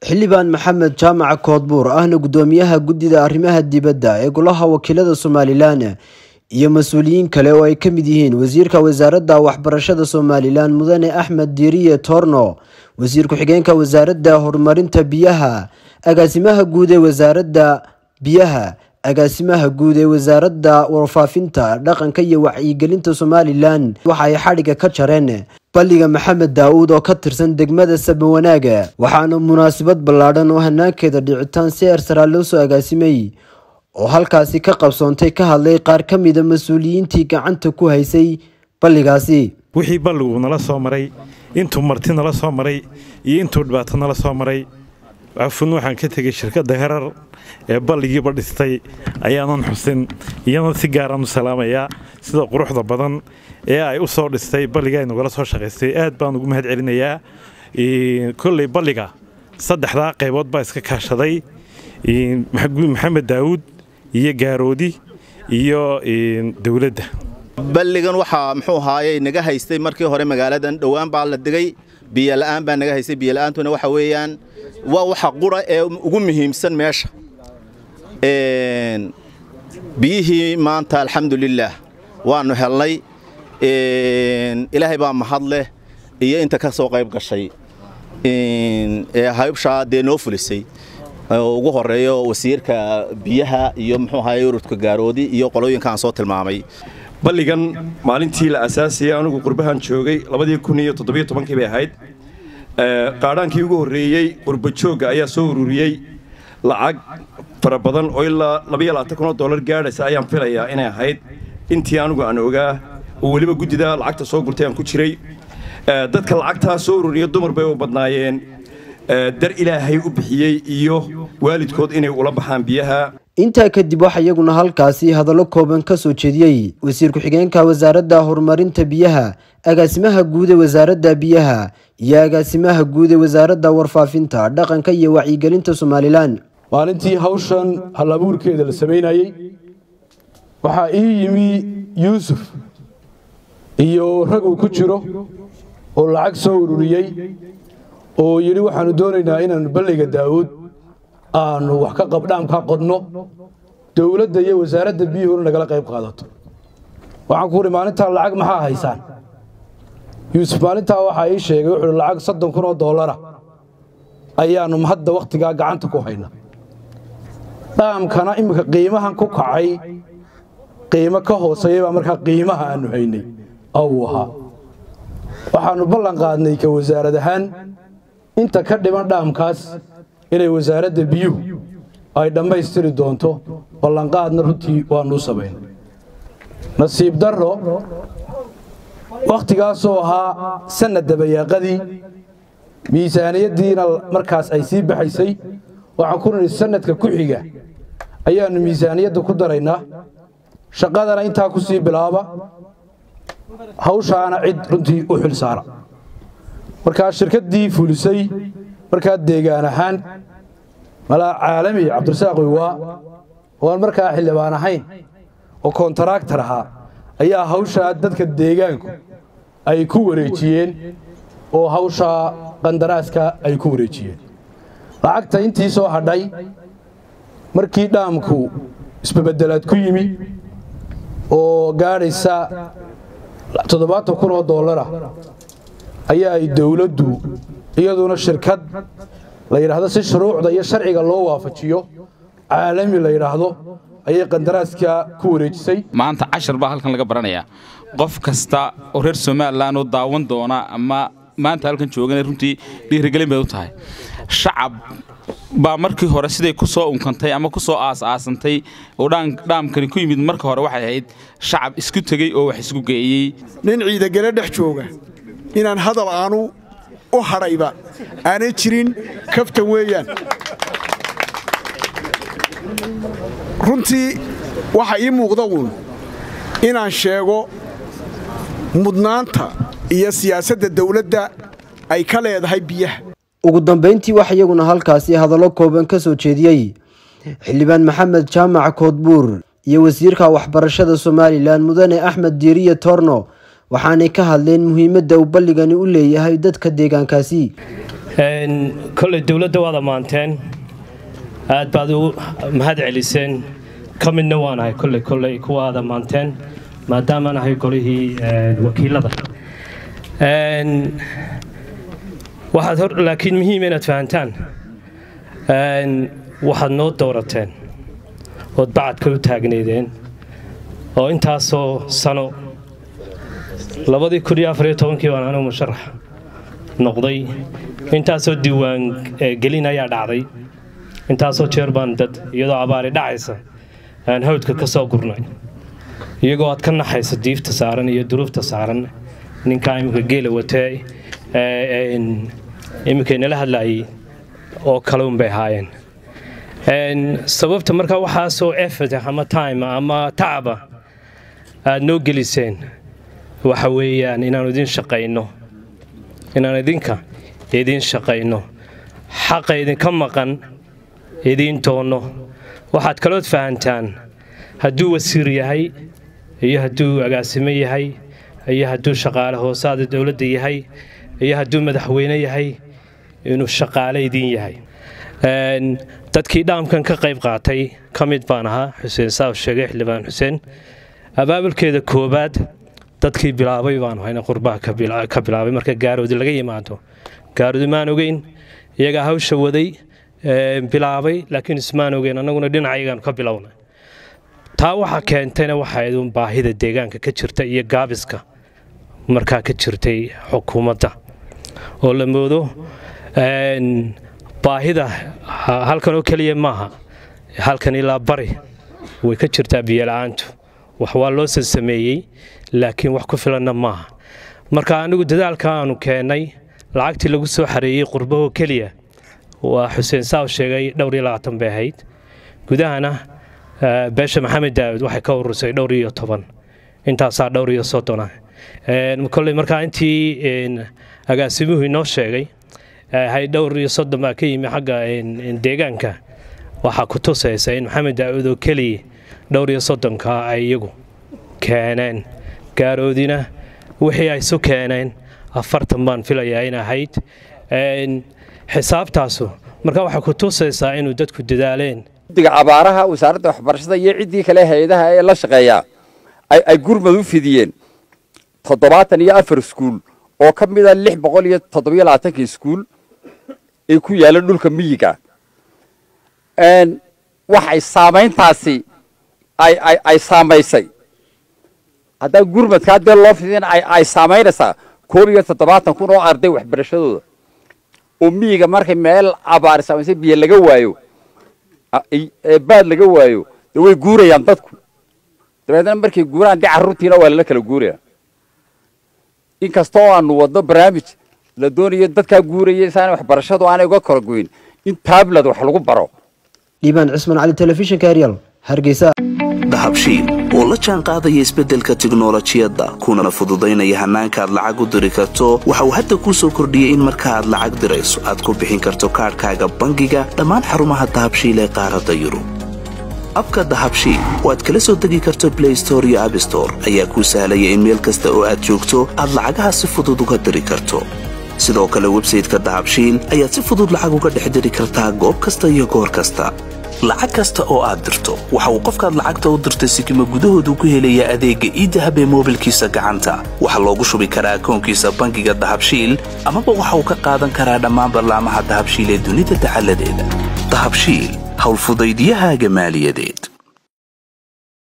xildhibaan maxamed jaamac koodbuur ahna gudoomiyaha guddida arrimaha dibadda ee golaha wakiilada somalilan iyo mas-uuliyiin kale oo ay ka mid yihiin wasiirka wasaaradda waxbarashada somalilan mudane axmed diiriye toorno wasiir ku-xigeenka wasaaradda horumarinta biyaha agaasimaha guud ee wasaaradda biyaha agaasimaha guud ee wasaaradda warfaafinta dhaqanka iyo wacyigelinta somalilan waxa ay xadhigga ka jareen balliga maxamed daa-uud oo ka tirsan degmada sabawanaaga waxaana munaasabad ballaadhan oo hanaankeeda dhicitaan si eersaraa loo soo agaasimay oo halkaasi ka qabsoontay ka hadlay qaar ka mida mas-uuliyiintii gacanta ku haysay balligaasi wixii balligu nala soo maray intuu marti nala soo maray iyo intuu dhibaato nala soo maray cafun waxaan ka tegay shirkadda herar ee balligiiba dhistay ayaanan xusin iyana si gaaraan u salaamayaa sida quruxda badan ee ay u soo dhistay balliga ay nagala soo shaqaystay aad baan ugu mahad celinayaa kolley balliga saddexdaa qaybood baa iska kaashaday maxamed daawuud iyo gaaroodi iyo dowladda balligan waxaa muxuu ahaayey naga haystay markii hore magaaladan dhowaan baa la degay biyola'aan baa naga haystay biyola'aantuna waxa weeyaan waa waxa qura ee ugu muhiimsan meesha biyihii maanta alxamdulilaah waannu helnay ilaahay baa mahad leh iyo inta ka soo qayb gashay ee haybshaa dee noo fulisay ugu horeeyo wasiirka biyaha iyo muxuu ahaay urudka gaaroodi iyo qolooyinka aan soo tilmaamay balligan maalintii la asaasayay anugu qurbahan joogay labadii kun iyo toddobiyo tobankii bay ahayd qaadhaankii ugu horreeyey qurbajoogga ayaa soo ururiyey lacag fara badan oo ilaa labaiyo labaatan kun oo dollar gaadhaysa ayaan filayaa inay ahayd intii anugu aan ogaa oo weliba guddida lacagta soo gurtay aan ku jiray dadka lacagtaa soo ururiya dumar bay u badnaayeen dar ilaahay u bixiyey iyo waalidkood inay ula baxaan biyaha intaa kadib waxaa iyaguna halkaasi hadallo kooban ka soo jeediyey wasiir ku-xigeenka wasaaradda horumarinta biyaha agaasimaha guud ee wasaaradda biyaha iyo agaasimaha guud ee wasaaradda warfaafinta dhaqanka iyo wacyigelinta somalilan maalintii hawshan halabuurkeeda la samaynayey waxaa ii yimi yuusuf iyo rag uu ku jiro oo lacag soo ururiyey oo yidhi waxaannu doonaynaa inaannu balliga daa'uud aanu wax ka qabdhaamka qodno dowladda iyo wasaaradda biyuhuna nagala qayb qaadato waxaan ku uhi maalintaa lacag maxaa haysaan yuusuf maalintaa waxaa ii sheegay wuxuuhi lacag soddon kun oo dollara ayaannu hadda wakhtigaa gacanta ku hayna dhaamkana iminka qiimahan ku kacay qiimo ka hooseeya baa markaa qiimaha aannu haynay ou ahaa waxaannu ballan qaadnay ka wasaarad ahaan inta ka dhiman dhaamkaas inay wasaaradda biyuhu ay dhammaystiri doonto ballanqaadna runtii waannu samaynay nasiib darro wakhtigaasoo ahaa sanad dabayaaqadii miisaaniyaddiina markaas ay sii baxaysay waxaan ku nidhi sannadka ku xiga ayaannu miisaaniyadda ku daraynaa shaqadana intaa ku sii bilaaba hawshaana cid runtii u xil saara markaa shirkaddii fulisay markaa deegaan ahaan malaa caalami cabdirasaaq wiwaa oo aan markaa xildhibaan ahayn oo kontaraaktar ahaa ayaa hawshaa dadka deegaanku ay ku wareejiyeen oo hawshaa qandaraaska ay ku wareejiyeen lacagta intii soo hadhay markii dhaamku isbabedelaad ku yimi oo gaadhaysa toddobaatan kun oo dollara ayaa ay dowladdu iyaduna shirkad la yidhaahdo si shuruucda iyo sharciga loo waafajiyo caalami la yidhaahdo ayay qandaraaska ku wareejisay maanta cashar baa halkan laga baranayaa qof kasta oo reer somalilan oo daawan doona ama maanta halkan joogana runtii dhiirigelin bay u tahay shacab baa markii hore siday ku soo unkantay ama ku soo aas-aasantay oo dhaamkani ku yimid marka hore waxay ahayd shacab isku tegey oo wax isku geeyey nin ciidagele dhex jooga inaan hadal aanu u hadhayba aanay jirin kaftan weeyaan runtii waxa ii muuqda uun inaan sheego mudnaanta iyo siyaasadda dawladda ay ka leedahay biyaha ugu dambeyntii waxa iyaguna halkaasi hadallo kooban ka soo jeediyey xildhibaan maxamed jaamac koodbuur iyo wasiirka waxbarashada somalilan mudane axmed diiriye toorno waxaanay ka hadleen muhiimadda uu balligani u leeyahay dadka deegaankaasi kolley dowladda waad ammaanteen aad baad u mahad celiseen ka midna waan ahay kolley kolley kuwa aad ammaanteen maadaamaan ahay golihii wakiilada waxaad hor laakiin muhiim inaad fahantaan waxaad noo doorateen ood bacadka u taagneydeen oo intaasoo sano labadii kun iyo afariyo tobankii baan anigu musharax noqday intaasoo diiwaan gelin ayaa dhacday intaasoo jeer baan dad iyadoo abaari dhacaysa aan hawdka ka soo gurnay iyagoo aad ka naxaysa diifta saaran iyo duruufta saaran ninkaa iminka geela watee iminkay nala hadlaayay oo kale unbay ahaayeen sababta markaa waxaasoo effort ama time ama tacaba aad noo geliseen waxa weeyaan inaanu idin shaqayno inaan idinka idiin shaqayno xaqa idinka maqan idiin doonno waxaad kalood fahantaan hadduu wasiir yahay iyo hadduu agaasimo yahay iyo hadduu shaqaale hoosaada dowladda yahay iyo hadduu madaxweyne yahay inuu shaqaale idiin yahay dadkii dhaamkan ka qayb qaatay ka mid baan ahaa xuseen saaw sheegay xildhibaan xuseen abaabulkeeda koowaad dadkii bilaabay baan hayna qurbaha ka bilaabay marka gaaroodi laga yimaado gaaroodi maan ogeyn iyagaa hawsha waday bilaabay laakiin ismaan ogeyn annaguna dhinacayagaan ka bilowna taa waxaa keentayna waxayd un baahida deegaanka ka jirta iyo gaabiska markaa ka jirtay xukuumadda oo la moodo baahida halkan oo keliya maaha halkan ilaa bari way ka jirtaa biyola'aantu wax waa loo sansameeyey laakiin wax ku filanna maaha marka anigu dadaalka aanu keennay lacagtii lagu soo xareeyey qurbahoo keliya waa xuseen saaw sheegay dhowr iyo labaatan bay ahayd gudahana beesha maxamed daawud waxay ka urursay dhowr iyo toban intaasaa dhowr iyo soddona kolley markaa intii agaasimuhu inoo sheegay hay dhowr iyo soddon baa ka yimi xagga deegaanka waxaa ku tusaysa in maxamed daawud oo keliya dhowr iyo soddonka ay iyagu keeneen gaaroodina wixii ay isu keeneen afartan baan filayaa in ahayd xisaabtaasu marka waxay ku tusaysaa inuu dadku dadaaleen guddiga abaaraha wasaaradda waxbarashada iyo ciddii kale hay-adaha ee la shaqeeyaa ay gurmad u fidiyeen toddobaatan iyo afar iskuul oo ka mida lix boqol iyo toddobiyo labaatanka iskuul ee ku yaalla dhulka miyiga waxay saamayntaasi ay saamaysay haddaa gurmadkaa dee loo fidin ay saamaynaysaa koob iyo toddobaatan kun oo arday waxbarashadooda oo miyiga markay meel abaari saamaysay biyo laga waayo baad laga waayo dee way guurayaan dadku dabeedna markay guuraan dee carruurtiina waa lala kala guuraya inkastoo aanu wadno barnaamij la doonayo dadkaa guuraya isaan waxbarashadu aanay uga kala goyn in tablad wax lagu baro dhiibaan cismaan cali telefishinka eryal hargeysa dahabshiil oo la jaan qaadaya isbeddelka tiknolojiyadda kunana fududaynaya hannaanka aad lacag u diri karto waxa uu hadda kuu soo kordhiyey in marka aad lacag dirayso aad ku bixin karto kaadhkaaga bangiga dhammaan xarumaha dahabshiil ee qaaradda yurub abka dahabshiil oo aad kala soo degi karto blay store iyo abstore ayaa kuu sahlaya in meel kasta oo aad joogto aad lacagaha si fudud uga diri karto sidoo kale websayteka dahabshiil ayaad si fudud lacag uga dhex diri kartaa goob kasta iyo goor kasta lacag kasta oo aad dirto waxa uu qofkaad lacagta u dirtay sikima gudahoodu ku helayaa adeegga iidahab ee moobilkiisa gacanta waxaa loogu shubi karaa akoonkiisa bangiga dahabshiil amaba waxa uu ka qaadan karaa dhammaan ballaamaha dahabshiil ee dunida dacaladeeda dahabshiil howlfudaydyahaaga maaliyadeed